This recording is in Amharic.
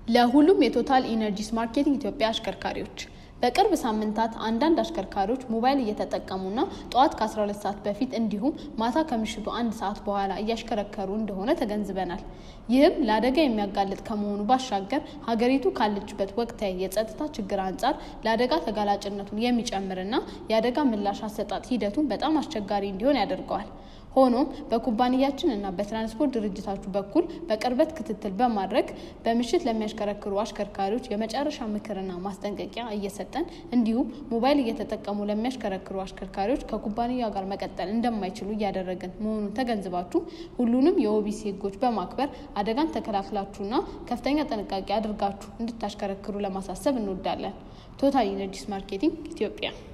ለሁሉም የቶታል ኢነርጂስ ማርኬቲንግ ኢትዮጵያ አሽከርካሪዎች በቅርብ ሳምንታት አንዳንድ አሽከርካሪዎች ሞባይል እየተጠቀሙና ጠዋት ከ12 ሰዓት በፊት እንዲሁም ማታ ከምሽቱ አንድ ሰዓት በኋላ እያሽከረከሩ እንደሆነ ተገንዝበናል። ይህም ለአደጋ የሚያጋልጥ ከመሆኑ ባሻገር ሀገሪቱ ካለችበት ወቅታዊ የጸጥታ ችግር አንጻር ለአደጋ ተጋላጭነቱን የሚጨምርና የአደጋ ምላሽ አሰጣጥ ሂደቱን በጣም አስቸጋሪ እንዲሆን ያደርገዋል። ሆኖም በኩባንያችን እና በትራንስፖርት ድርጅታችሁ በኩል በቅርበት ክትትል በማድረግ በምሽት ለሚያሽከረክሩ አሽከርካሪዎች የመጨረሻ ምክርና ማስጠንቀቂያ እየሰጠን እንዲሁም ሞባይል እየተጠቀሙ ለሚያሽከረክሩ አሽከርካሪዎች ከኩባንያ ጋር መቀጠል እንደማይችሉ እያደረግን መሆኑን ተገንዝባችሁ ሁሉንም የኦቢሲ ሕጎች በማክበር አደጋን ተከላክላችሁና ከፍተኛ ጥንቃቄ አድርጋችሁ እንድታሽከረክሩ ለማሳሰብ እንወዳለን። ቶታል ኢነርጂስ ማርኬቲንግ ኢትዮጵያ